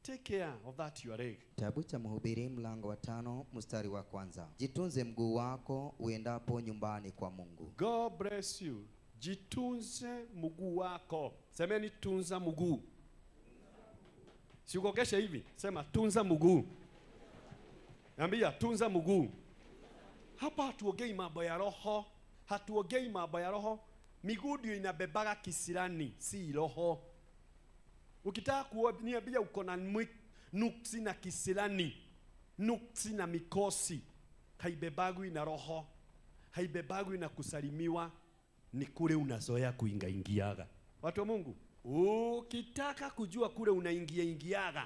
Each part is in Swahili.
take care of that your leg. Kitabu cha Mhubiri mlango wa tano mstari wa kwanza. Jitunze mguu wako uendapo nyumbani kwa Mungu. God bless you. Jitunze mguu wako. Semeni tunza mguu. Sikokesha hivi. Sema tunza mguu. Ambia tunza mguu. Hapa hatuongei mambo ya roho, hatuongei mambo ya roho. Miguu ndio inabebaga kisirani, si roho. Ukitaka kuniambia uko na mwi- nuksi na kisirani, nuksi na mikosi, haibebagwi na roho, haibebagwi na kusalimiwa, ni kule unazoea kuingaingiaga. Watu wa Mungu, ukitaka kujua kule unaingia ingiaga,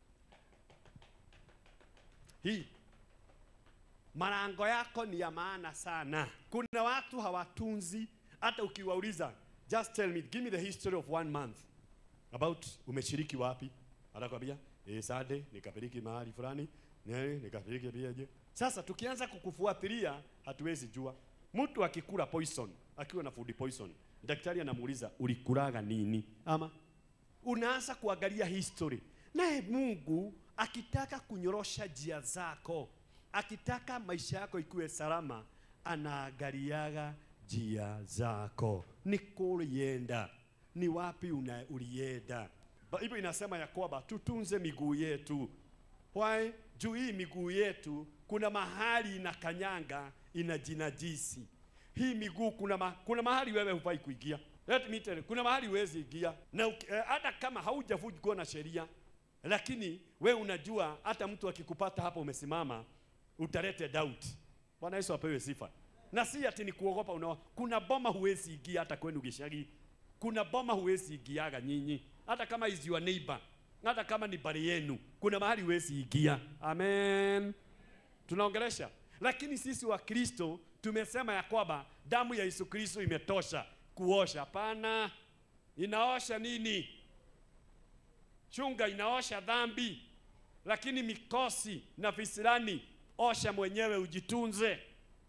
hii malango yako ni ya maana sana. Kuna watu hawatunzi, hata ukiwauliza, just tell me, give me the history of one month about umeshiriki wapi, atakwambia eh, Sunday nikapeleki mahali fulani, eh, nikapeleki pia je. Sasa tukianza kukufuatilia hatuwezi jua. Mtu akikula poison, akiwa na food poison, daktari anamuuliza ulikulaga nini? Ama unaanza kuangalia history. Naye Mungu akitaka kunyorosha njia zako, akitaka maisha yako ikuwe salama, anaangaliaga njia zako, ni kulienda, ni wapi una ulienda. Ba- Hivyo inasema ya kwamba tutunze miguu yetu. Why? Juu hii miguu yetu kuna mahali inakanyanga inajinajisi. Hii miguu kuna, ma, kuna mahali wewe hufai kuingia. Let me tell you, kuna mahali huwezi ingia na uki- eh, hata kama haujavunjwa na sheria, lakini we unajua hata mtu akikupata hapo umesimama utalete doubt. Bwana Yesu apewe sifa. Na si ati ni kuogopa unao. Kuna boma huwezi ingia hata kwenu gishagi. Kuna boma huwezi ingiaga nyinyi. Hata kama is your neighbor. Hata kama ni bari yenu. Kuna mahali huwezi ingia. Amen. Tunaongelesha. Lakini sisi wa Kristo tumesema ya kwamba damu ya Yesu Kristo imetosha kuosha. Hapana. Inaosha nini? Chunga inaosha dhambi, lakini mikosi na visirani osha mwenyewe, ujitunze.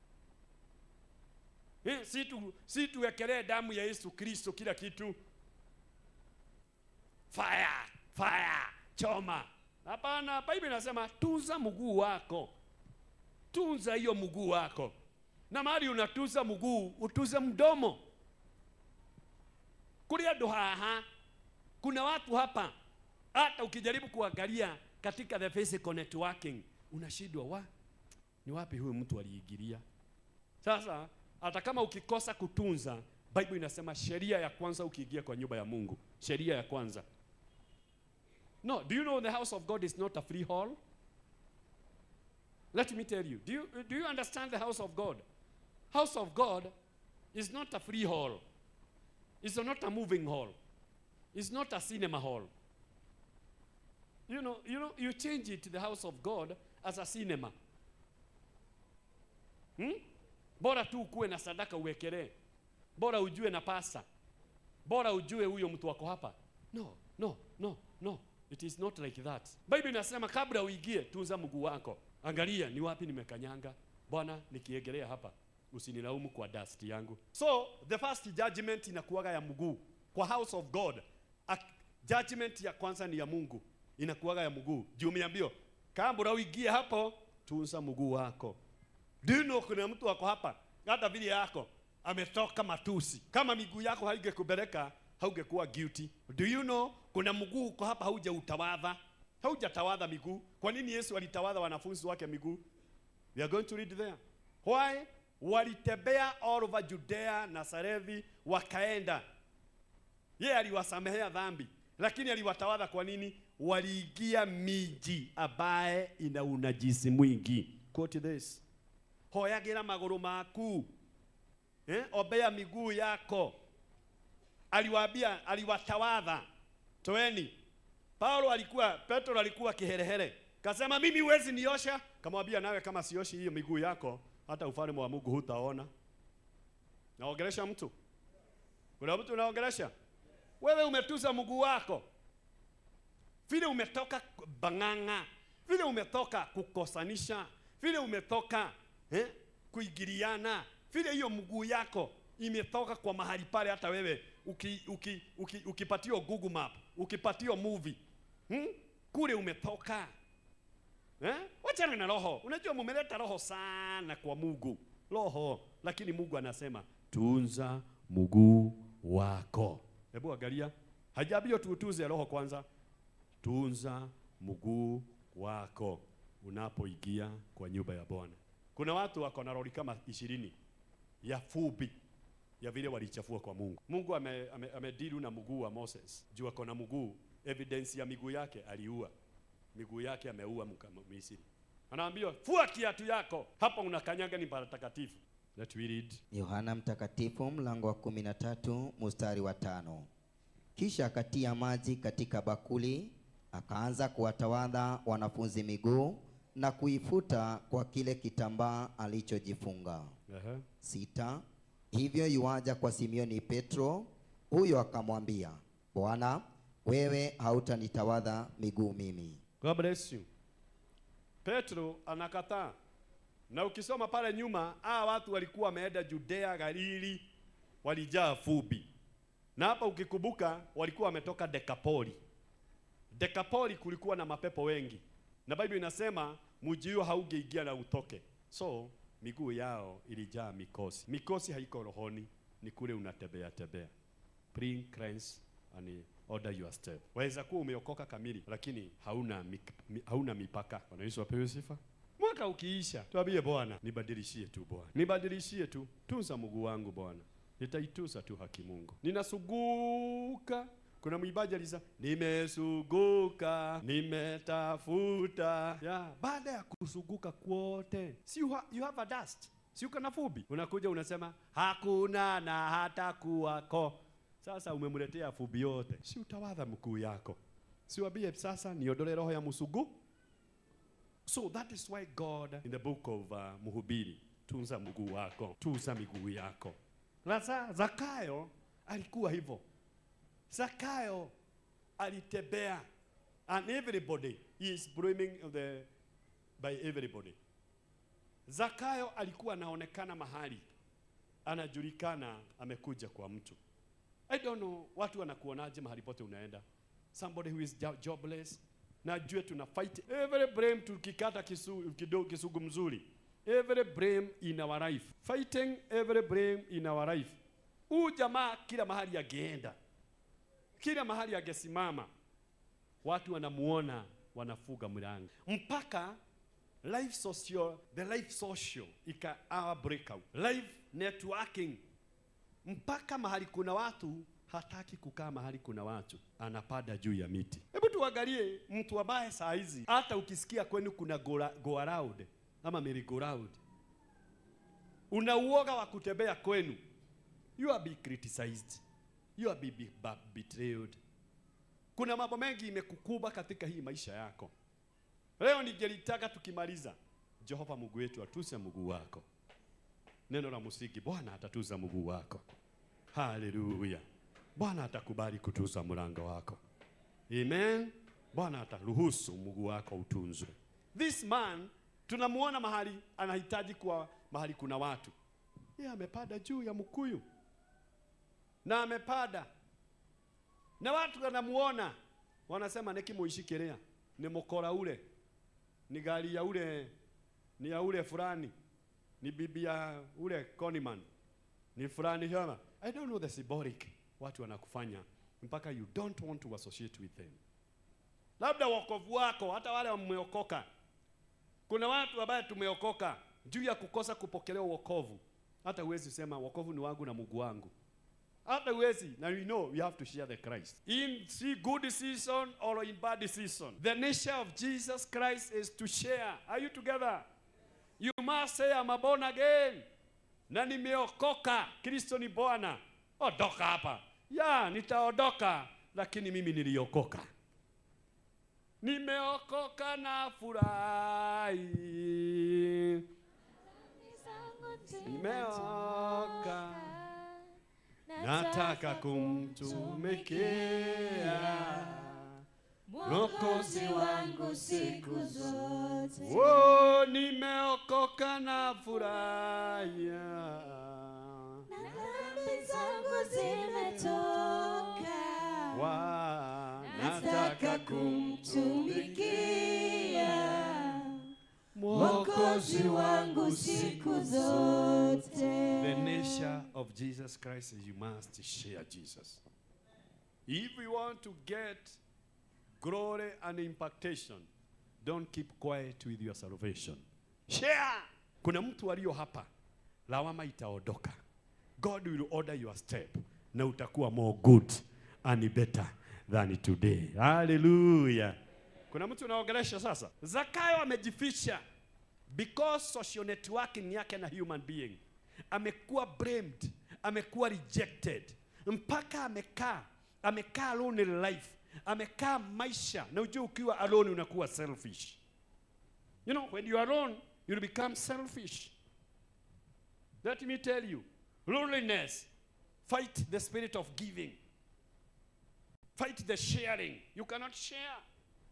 Eh, si tu si tuwekelee damu ya Yesu Kristo kila kitu. Fire, fire, choma. Hapana, Biblia inasema tunza mguu wako, tunza hiyo mguu wako, na mahali unatunza mguu utunze mdomo. Kulia ndo haha kuna watu hapa hata ukijaribu kuangalia katika the physical networking unashindwa wa ni wapi huyu mtu aliingilia. Sasa hata kama ukikosa kutunza, Bible inasema sheria ya kwanza ukiingia kwa nyumba ya Mungu, sheria ya kwanza. No, do you know the house of God is not a free hall? Let me tell you. Do you do you understand the house of God? House of God is not a free hall. It's not a moving hall. It's not a cinema hall. You know, you know, you change it to the house of God as a cinema. Hmm? Bora tu ukuwe na sadaka uwekelee. Bora ujue na pasa. Bora ujue huyo mtu wako hapa. No, no, no, no. It is not like that. Bible inasema kabla uingie tunza mguu wako. Angalia ni wapi nimekanyanga. Bwana nikiegelea hapa usinilaumu kwa dust yangu. So the first judgment inakuwaga ya mguu kwa house of God. A, judgment ya kwanza ni ya Mungu inakuwaga ya mguu. Juu umeambiwa kabla uingie hapo tunza mguu wako. Do you know kuna mtu wako hapa hata vile yako ametoka matusi. Kama miguu yako haingekupeleka haungekuwa guilty. Do you know kuna mguu uko hapa haujautawadha, haujatawadha miguu. Kwa nini Yesu alitawadha wanafunzi wake miguu? We are going to read there. Why? Walitembea all over Judea na Sarethi wakaenda. Yeye aliwasamehea dhambi, lakini aliwatawadha kwa nini? Waliingia miji ambaye ina unajisi mwingi. Quote this. Hoyagira maguru maku. Eh? Ombea miguu yako. Aliwaambia, aliwatawadha. Toeni. Paulo alikuwa, Petro alikuwa kiherehere. Kasema mimi huwezi niosha. Kamwambia nawe kama sioshi hiyo miguu yako, hata ufalme wa Mungu hutaona. Naongelesha mtu. Kuna mtu unaongelesha? Wewe umetuza mguu wako. Vile umetoka bang'ang'a, vile umetoka kukosanisha, vile umetoka eh, kuingiliana, vile hiyo mguu yako imetoka kwa mahali pale, hata wewe uki, uki, uki, ukipatio Google Map, ukipatio movie hmm? kule umetoka eh? wachana na roho unajua mumeleta roho sana kwa mungu roho lakini mungu anasema tunza mguu wako hebu angalia hajaambia tuutuze roho kwanza tunza mguu wako unapoingia kwa nyumba ya bwana kuna watu wako na roli kama ishirini ya fupi ya vile walichafua kwa mungu mungu amedilu ame, ame amedilu na mguu wa moses juu ako na mguu evidence ya miguu yake aliua miguu yake ameua mka- misri anaambiwa fua kiatu yako hapa unakanyaga ni patakatifu let we read Yohana Mtakatifu mlango wa kumi na tatu mstari wa tano. Kisha akatia maji katika bakuli, akaanza kuwatawadha wanafunzi miguu na kuifuta kwa kile kitambaa alichojifunga. Aha. Sita. Hivyo yuaja kwa Simioni Petro, huyo akamwambia, Bwana, wewe hautanitawadha miguu mimi. God bless you. Petro anakataa. Na ukisoma pale nyuma, hawa watu walikuwa wameenda Judea, Galili, walijaa fubi. Na hapa ukikumbuka, walikuwa wametoka Dekapoli. Dekapoli kulikuwa na mapepo wengi, na Biblia inasema mji huo haungeingia na utoke, so miguu yao ilijaa mikosi. Mikosi haiko rohoni, ni kule unatembea tembea. Bring cleanse and order your step. Waweza kuwa umeokoka kamili, lakini hauna mik, mi, hauna mipaka. Bwana Yesu apewe sifa. Mwaka ukiisha, tuambie Bwana, nibadilishie tu Bwana, nibadilishie tu, tunza mguu wangu Bwana, nitaituza tu haki Mungu. Ninasuguka kuna mwimbaji aliza nimesuguka nimetafuta ya baada ya kusuguka kwote si you, ha, you have a dust si uko na fubi unakuja unasema hakuna na hata kuwako sasa umemletea fubi yote si utawadha mkuu yako si wabie sasa niondole roho ya musugu So that is why God in the book of uh, Mhubiri, tunza mguu wako, tunza miguu yako. Sasa Zakayo alikuwa hivyo. Zakayo alitembea and everybody he is brimming of the by everybody. Zakayo alikuwa anaonekana mahali anajulikana amekuja kwa mtu. I don't know watu wanakuonaje mahali pote unaenda. Somebody who is jo- jobless na jue tuna fight every blame tukikata kisu, kido, kisugu mzuri every blame in our life fighting every blame in our life huu jamaa kila mahali ageenda kila mahali agesimama watu wanamuona wanafuga mlango mpaka life social the life social ika our breakout life networking mpaka mahali kuna watu hataki kukaa mahali kuna watu, anapanda juu ya miti. Hebu tuangalie mtu ambaye saa hizi hata ukisikia kwenu kuna go, go around ama merry go round, una uoga wa kutembea kwenu, you are be criticized, you are be, be, be betrayed. Kuna mambo mengi imekukuba katika hii maisha yako. Leo ningelitaka tukimaliza, Jehova Mungu wetu atuse mguu wako. Neno la msingi, Bwana atatuza mguu wako. Haleluya. Bwana atakubali kutuza mlango wako. Amen. Bwana ataruhusu mguu wako utunzwe. This man tunamuona mahali anahitaji kuwa mahali kuna watu. Yeye amepanda juu ya mkuyu na amepanda na watu wanamuona, wanasema nikimuishikilia ni mkora ule, ni gari ya ule, ni ya ule fulani, ni bibi ya ule Coniman, ni fulani kama I don't know the symbolic watu wanakufanya mpaka you don't want to associate with them. Labda wokovu wako, hata wale wameokoka, kuna watu ambaye tumeokoka juu ya kukosa kupokelewa wokovu, hata huwezi sema wokovu ni wangu na Mungu wangu hata huwezi na you know you have to share the Christ in see good season or in bad season the nature of Jesus Christ is to share are you together you must say I'm a born again na nimeokoka Kristo ni Bwana ondoka hapa ya nitaondoka lakini mimi niliokoka nimeokoka na furahi nimeoka nataka kumtumikia Mwokozi wangu siku zote. Oh, nimeokoka na furahia. Na dhambi zangu zimetoka. Wa, Nataka kumtumikia. kumtumikia Mwokozi wangu siku The zote. nature of Jesus Christ is you must share Jesus. If you want to get glory and impactation, don't keep quiet with your salvation. Share. Kuna mtu aliyo hapa, lawama itaondoka. God will order your step na utakuwa more good and better than today. Hallelujah. Kuna mtu unaongelesha sasa. Zakayo amejificha because social networking yake na human being amekuwa blamed, amekuwa rejected, mpaka amekaa amekaa lonely life, amekaa maisha. Na ujue ukiwa alone unakuwa selfish. You know, when you are alone, you become selfish. Let me tell you, loneliness, fight the spirit of giving. Fight the sharing. You cannot share.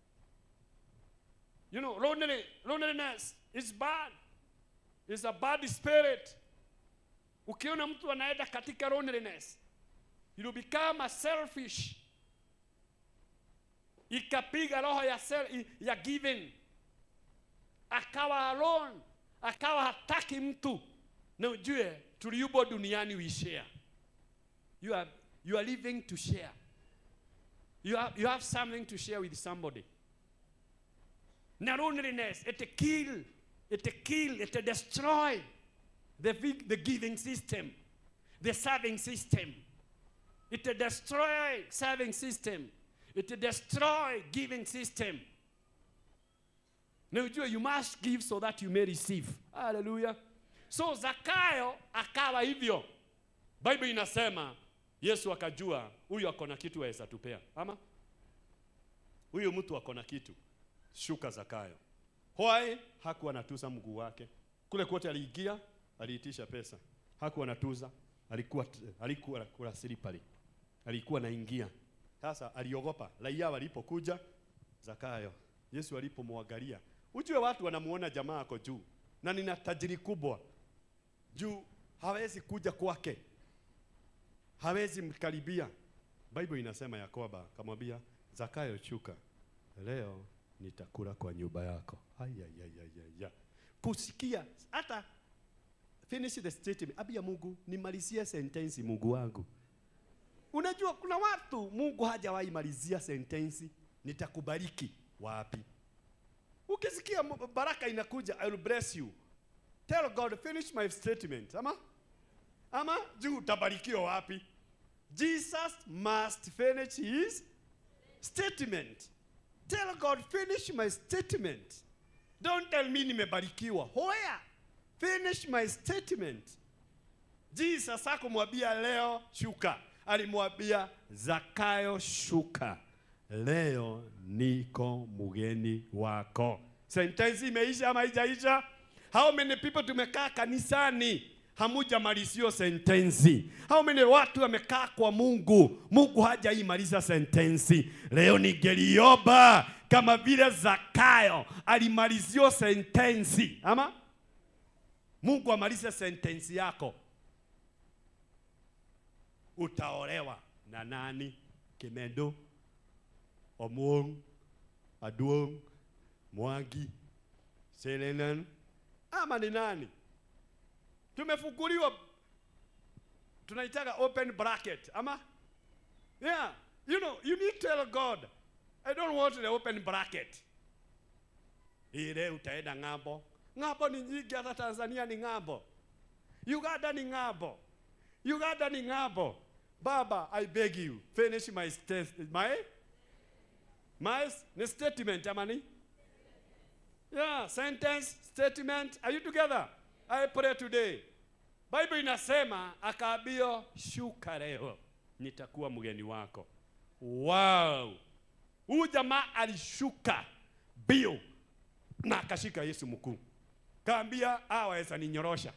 You know, lonely, loneliness is bad. It's a bad spirit. Ukiona mtu anaenda katika loneliness, you become a selfish. Ikapiga roho ya, sel, ya giving, akawa alone, akawa hataki mtu. Na ujue tuliubo duniani we share. You are, you are living to share. You have, you have something to share with somebody. Na loneliness, it kill, it kill, it destroy the, big- the giving system, the serving system. It destroy serving system. It destroy giving system. Na ujue you must give so that you may receive. Hallelujah. So Zakayo akawa hivyo. Bible inasema Yesu akajua huyu ako na kitu aweza tupea. Ama huyu mtu ako na kitu. Shuka Zakayo. Why? Hakuwa anatuza mguu wake. Kule kote aliingia, aliitisha pesa. Hakuwa anatuza, alikuwa alikuwa kula silipali. Alikuwa naingia. Sasa aliogopa. Raia walipokuja Zakayo. Yesu alipomwangalia. Ujue watu wanamuona jamaa ako juu na nina tajiri kubwa. Juu hawezi kuja kwake. Hawezi mkaribia. Bible inasema ya kwamba kamwambia Zakayo shuka. Leo nitakula kwa nyumba yako. Ayayayaya. Kusikia hata finish the statement. Abia Mungu nimalizie sentensi Mungu wangu. Unajua kuna watu Mungu hajawahi malizia sentensi nitakubariki wapi? Ukisikia mu- baraka inakuja I will bless you. Tell God finish my statement. Ama? Ama juu utabarikiwa wapi? Jesus must finish his statement. Tell God finish my statement. Don't tell me nimebarikiwa. Where? Finish my statement. Jesus hakumwambia leo shuka, alimwambia Zakayo shuka, leo niko mgeni wako. Sentensi imeisha ama haijaisha? How many people tumekaa kanisani hamujamalizio sentensi? How many watu wamekaa kwa Mungu, Mungu hajaimaliza sentensi? Leo ningeliomba kama vile Zakayo alimalizio sentensi, ama Mungu amalize sentensi yako utaolewa na nani? Kimendo, Omuong, Aduong, Mwangi, Selenan ama ni nani? Tumefunguliwa, tunaitaga open bracket ama yeah. You know, you need to tell God, I don't want the open bracket. Ile utaenda ng'ambo. Ng'ambo ni nyingi, hata Tanzania ni ng'ambo, Uganda ni ng'ambo. Uganda ni ng'ambo. Baba, I beg you, finish my st my my ni statement amani. Yeah, sentence, statement. Are you together? I pray today. Bible inasema akaambio shuka leo nitakuwa mgeni wako. Wow. Huyu jamaa alishuka bio na akashika Yesu mkuu. Kaambia hawa waweza ninyorosha.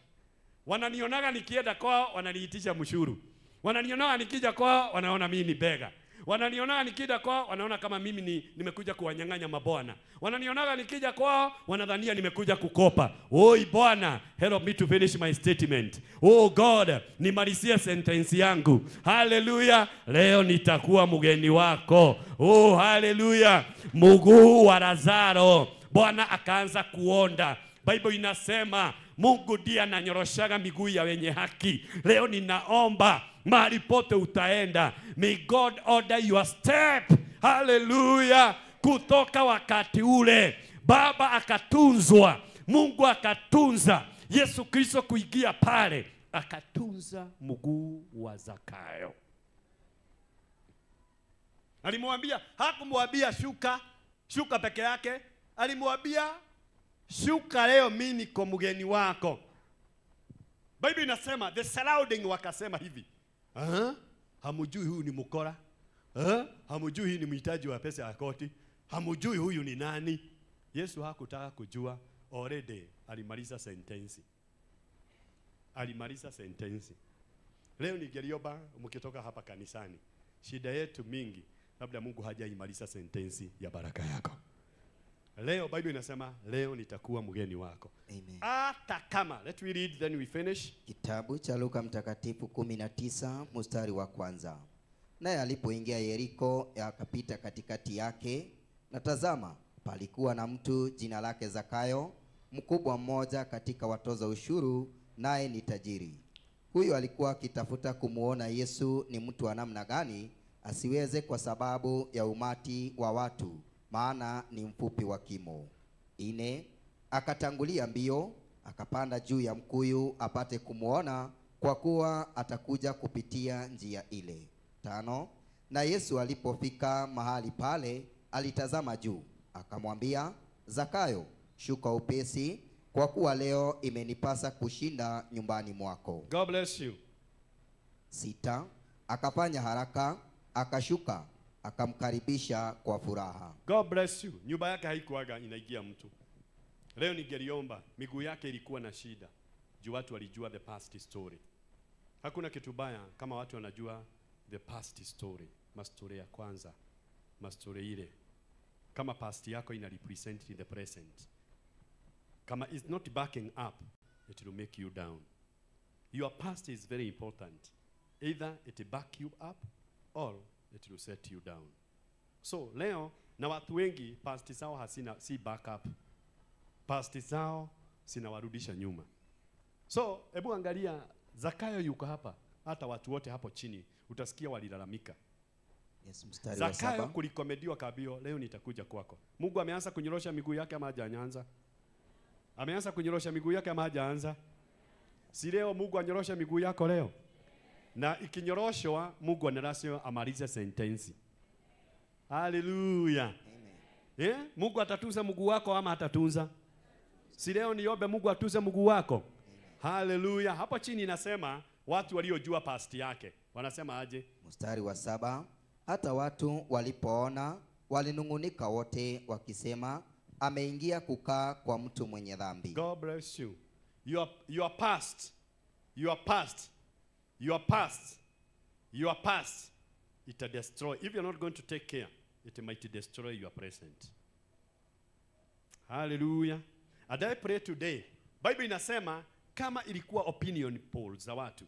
Wananionaga nikienda kwao wananiitisha mshuru. Wananionaga nikija kwao wanaona mimi ni bega. Wananionaga nikija kwao, wanaona kama mimi ni, nimekuja kuwanyang'anya mabwana. Wananionaga nikija kwao, wanadhania nimekuja kukopa. Oi Bwana, help me to finish my statement. Oh God, nimalizie sentence yangu. Haleluya, leo nitakuwa mgeni wako. Oh haleluya, mguu wa Lazaro Bwana akaanza kuonda. Bible inasema Mungu ndiye ananyoroshaga miguu ya wenye haki. Leo ninaomba mahali pote utaenda, may God order your step. Haleluya! Kutoka wakati ule Baba akatunzwa, Mungu akatunza, Yesu Kristo kuingia pale akatunza mguu wa Zakayo. Alimwambia, hakumwambia shuka shuka peke yake, alimwambia shuka leo, mimi niko mgeni wako. Bible inasema the surrounding wakasema hivi, Aha, hamujui huyu ni mkora, Aha, hamujui huyu ni mhitaji wa pesa ya koti, hamujui huyu ni nani. Yesu hakutaka kujua, already alimaliza sentensi, alimaliza sentensi. Leo ningeliomba mkitoka hapa kanisani, shida yetu mingi, labda Mungu hajaimaliza sentensi ya baraka yako. Leo Bible inasema leo nitakuwa mgeni wako, Amen. hata kama let me read then we finish. Kitabu cha Luka Mtakatifu 19 mstari wa kwanza. Naye alipoingia Yeriko, akapita katikati yake, na tazama, palikuwa na mtu jina lake Zakayo, mkubwa mmoja katika watoza ushuru, naye ni tajiri. Huyo alikuwa akitafuta kumuona Yesu ni mtu wa namna gani, asiweze kwa sababu ya umati wa watu, maana ni mfupi wa kimo. Ine, akatangulia mbio akapanda juu ya mkuyu apate kumwona, kwa kuwa atakuja kupitia njia ile. Tano, na Yesu alipofika mahali pale, alitazama juu, akamwambia Zakayo, shuka upesi, kwa kuwa leo imenipasa kushinda nyumbani mwako. God bless you. Sita, akafanya haraka, akashuka, akamkaribisha kwa furaha. God bless you. Nyumba yake haikuwaga inaingia mtu. Leo ningeliomba, miguu yake ilikuwa na shida juu watu walijua the past story. Hakuna kitu baya kama watu wanajua the past story, mastori ya kwanza, mastori ile. Kama past yako ina represent the present, kama is not backing up, it will make you down. Your past is very important. Either it back you up or it will set you down. So leo na watu wengi past zao hasina si backup. Past zao zinawarudisha nyuma. So hebu angalia Zakayo yuko hapa, hata watu wote hapo chini utasikia walilalamika. Yes, mstari wa Zakayo saba. kulikomediwa kabio, leo nitakuja kwako. Mungu ameanza kunyorosha miguu yake ama hajaanza? Ameanza kunyorosha miguu yake ama hajaanza? Si leo Mungu anyorosha miguu yako leo? Na ikinyoroshwa Mungu anarasio amalize sentensi. Haleluya. Eh? Mungu atatunza mguu wako ama atatunza? Si leo niombe Mungu atunze mguu wako. Haleluya. Hapo chini inasema watu waliojua past yake wanasema aje? Mstari wa saba. Hata watu walipoona walinung'unika wote wakisema, ameingia kukaa kwa mtu mwenye dhambi. God bless you. Your, your past, your past, your past, your past, it will destroy. If you're not going to take care, it might destroy your present. Hallelujah. And I pray today, Bible inasema kama ilikuwa opinion poll za watu,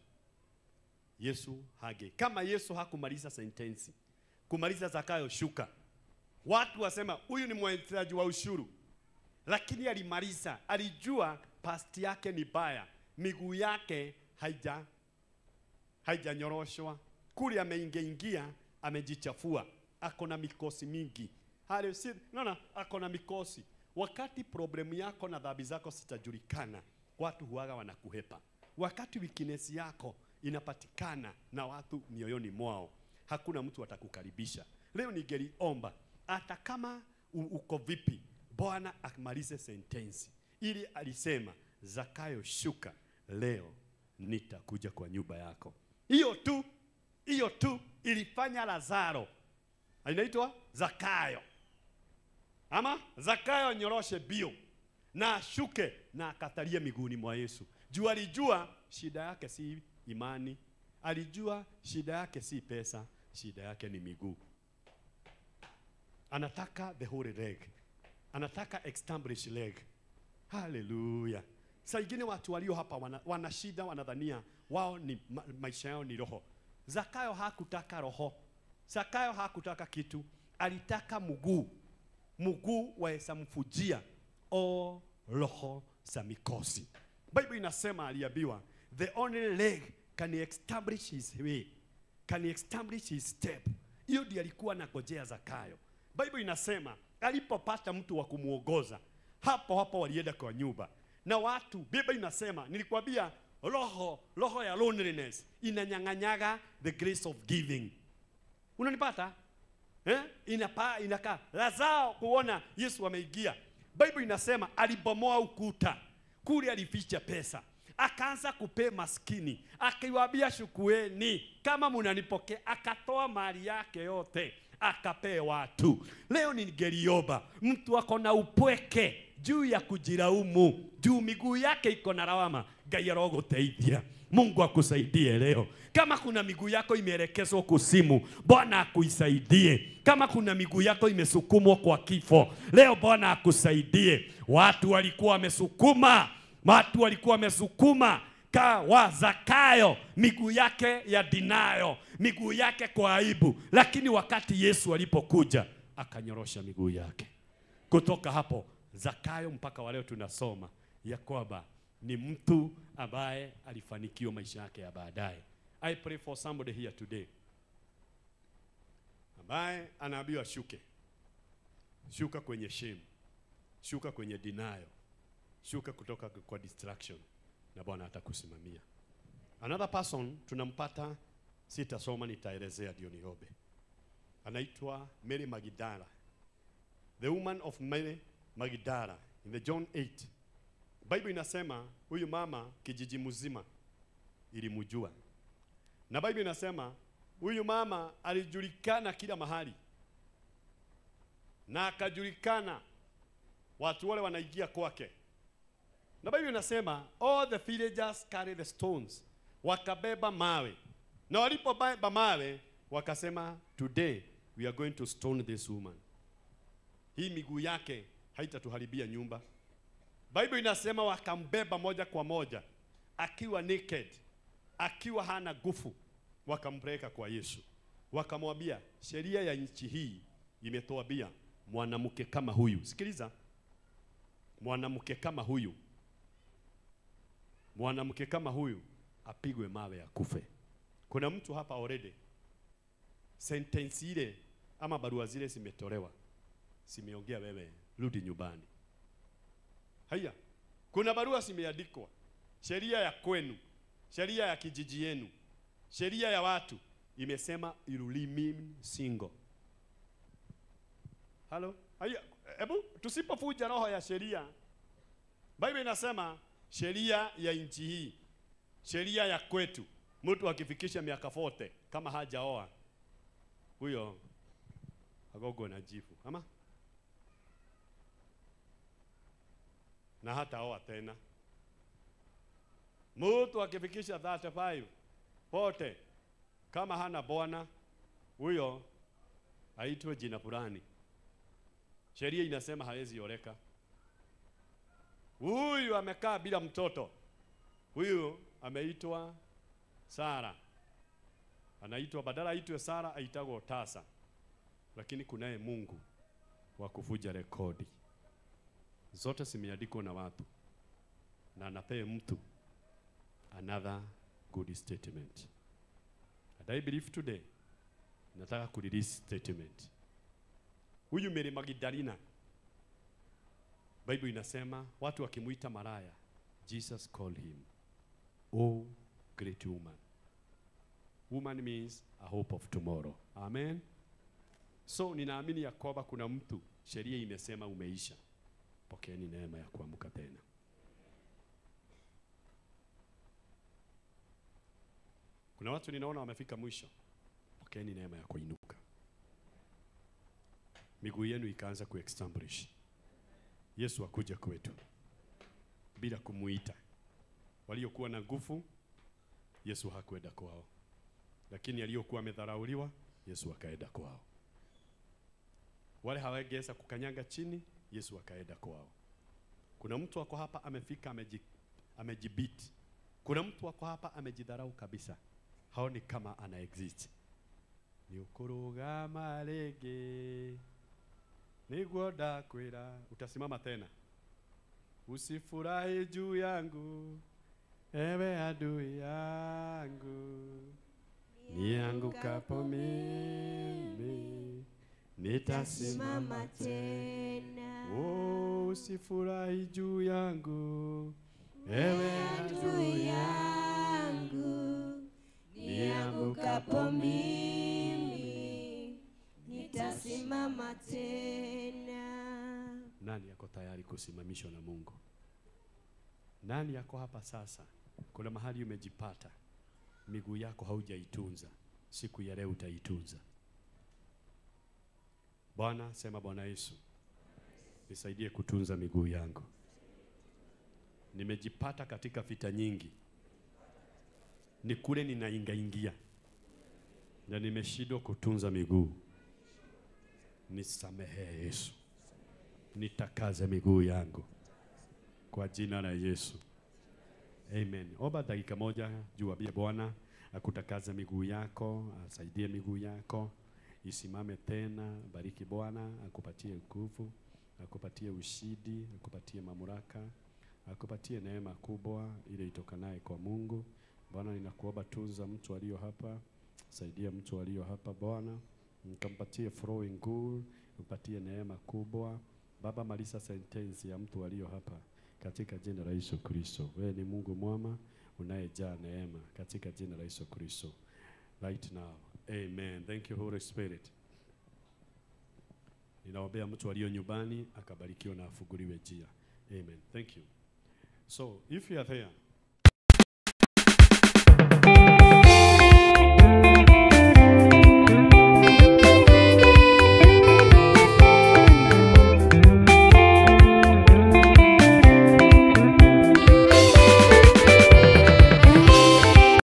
Yesu hage. Kama Yesu hakumaliza sentensi, kumaliza Zakayo shuka, watu wasema huyu ni mwekezaji wa ushuru lakini alimaliza, alijua past yake ni baya, miguu yake haija haijanyoroshwa kule, ameingiaingia amejichafua, ako na mikosi mingi. Hali si naona ako na mikosi. Wakati problemu yako na dhambi zako zitajulikana, watu huaga wanakuhepa. Wakati weakness yako inapatikana na watu mioyoni mwao, hakuna mtu atakukaribisha. Leo ningeliomba hata kama u- uko vipi, Bwana amalize sentensi ili alisema, Zakayo shuka, leo nitakuja kwa nyumba yako. Hiyo tu, hiyo tu ilifanya Lazaro inaitwa Zakayo ama Zakayo nyoroshe bio na ashuke na akatalie miguuni mwa Yesu. Juu alijua shida yake si imani, alijua shida yake si pesa, shida yake ni miguu. anataka the holy leg, anataka established leg. Haleluya! Saa ingine watu walio hapa wana, wana shida, wanadhania wao ni ma, maisha yao ni roho. Zakayo hakutaka roho, Zakayo hakutaka kitu, alitaka mguu, mguu waesamfujia o roho za mikosi. Bible inasema aliambiwa, the only leg can establish his way, can establish his step. Hiyo ndiyo alikuwa anangojea Zakayo. Bible inasema alipopata mtu wa kumwongoza, hapo hapo walienda kwa nyumba na watu. Biblia inasema nilikwambia, roho roho ya loneliness inanyang'anyaga the grace of giving. Unanipata? Eh? Inapa, inakaa lazao kuona Yesu ameingia. Bible inasema alibomoa ukuta kule, alificha pesa, akaanza kupea maskini, akiwaambia shukueni kama mnanipokea, akatoa mali yake yote akapee watu. Leo ningeliomba mtu ako na upweke juu ya kujilaumu, juu miguu yake iko na lawama, Ngai aroguteithia. Mungu akusaidie leo. Kama kuna miguu yako imeelekezwa kusimu, Bwana akuisaidie. Kama kuna miguu yako imesukumwa kwa kifo, leo Bwana akusaidie. Watu walikuwa wamesukuma, watu walikuwa wamesukuma ka wa Zakayo miguu yake ya dinayo, miguu yake kwa aibu, lakini wakati Yesu alipokuja akanyorosha miguu yake. Kutoka hapo Zakayo mpaka wa leo tunasoma ya kwamba ni mtu ambaye alifanikiwa maisha yake ya baadaye. I pray for somebody here today ambaye anaambiwa shuke, shuka kwenye shame, shuka kwenye denial, shuka kutoka kwa distraction, na Bwana atakusimamia. Another person tunampata, sitasoma, nitaelezea ndio niombe. Anaitwa Mary Magdala, the woman of Mary Magdala in the John 8. Bible inasema huyu mama kijiji mzima ilimjua, na Bible inasema huyu mama alijulikana kila mahali, na akajulikana watu wale wanaingia kwake, na Bible inasema all the villagers carry the stones, wakabeba mawe, na walipobeba mawe wakasema, today we are going to stone this woman. Hii miguu yake haitatuharibia nyumba. Bible inasema wakambeba moja kwa moja akiwa naked, akiwa hana nguvu, wakampeleka kwa Yesu, wakamwambia sheria ya nchi hii imetuambia mwanamke kama huyu, sikiliza, mwanamke kama huyu, mwanamke kama huyu apigwe mawe ya kufe. Kuna mtu hapa already sentence ile ama barua zile zimetolewa, simeongea wewe, rudi nyumbani. Haya, kuna barua zimeandikwa, sheria ya kwenu, sheria ya kijiji yenu, sheria ya watu imesema you remain single. Halo, haya, hebu tusipofuja roho ya sheria, Bible inasema sheria ya nchi hii, sheria ya kwetu, mtu akifikisha miaka 40 kama hajaoa huyo agogo na jifu ama na hata oa tena. Mtu akifikisha 35 pote kama hana bwana huyo aitwe jina fulani. Sheria inasema hawezi oleka. Huyu amekaa bila mtoto, huyu ameitwa Sara, anaitwa badala aitwe Sara aitagwo tasa, lakini kunaye Mungu wa kufuja rekodi zote zimeandikwa na watu na anapee mtu another good statement. And I believe today nataka ku release statement. Huyu Mary Magdalena, Bible inasema watu wakimuita maraya, Jesus called him oh great woman. Woman means a hope of tomorrow. Amen. So ninaamini ya kwamba kuna mtu sheria imesema umeisha pokeeni neema ya kuamka tena. Kuna watu ninaona wamefika mwisho, pokeeni neema ya kuinuka. Miguu yenu ikaanza kuestablish. Yesu akuja kwetu bila kumuita. Waliokuwa na nguvu, Yesu hakwenda kwao, lakini aliyokuwa amedharauliwa, Yesu akaenda kwao. wale hawangeweza kukanyaga chini, Yesu akaenda kwao. Kuna mtu ako hapa amefika ameji, amejibiti. Kuna mtu ako hapa amejidharau kabisa, haoni kama ana exist. Ni ukurugama rĩngĩ niguo ndakwĩra, utasimama tena. Usifurahi juu yangu ewe adui yangu, niangukapo mimi nitasimama Simama tena. Oh, usifurahi juu yangu ewe Adui adui yangu niangukapo mimi nitasimama tena. Nani yako tayari kusimamishwa na Mungu? Nani yako hapa sasa? Kuna mahali umejipata, miguu yako haujaitunza, siku ya leo utaitunza. Bwana, sema Bwana Yesu, nisaidie kutunza miguu yangu. Nimejipata katika vita nyingi, ni kule ninaingaingia na nimeshindwa kutunza miguu. Nisamehe Yesu, nitakaze miguu yangu kwa jina la Yesu. Amen. Omba dakika moja juu ambie Bwana akutakaze miguu yako, asaidie miguu yako isimame tena. Bariki Bwana, akupatie nguvu, akupatie ushindi, akupatie mamlaka, akupatie neema kubwa ile itokanaye kwa Mungu. Bwana, ninakuomba tunza mtu aliyo hapa, saidia mtu aliyo hapa Bwana, nikampatie flowing good, upatie neema kubwa Baba, maliza sentensi ya mtu aliyo hapa katika jina la Yesu Kristo. Wewe ni Mungu mwema unayejaa neema katika jina la Yesu Kristo. Right now. Amen. Thank you Holy Spirit. Ninaombea mtu aliyo nyumbani akabarikiwa na afunguliwe njia. Amen. Thank you. So, if you are there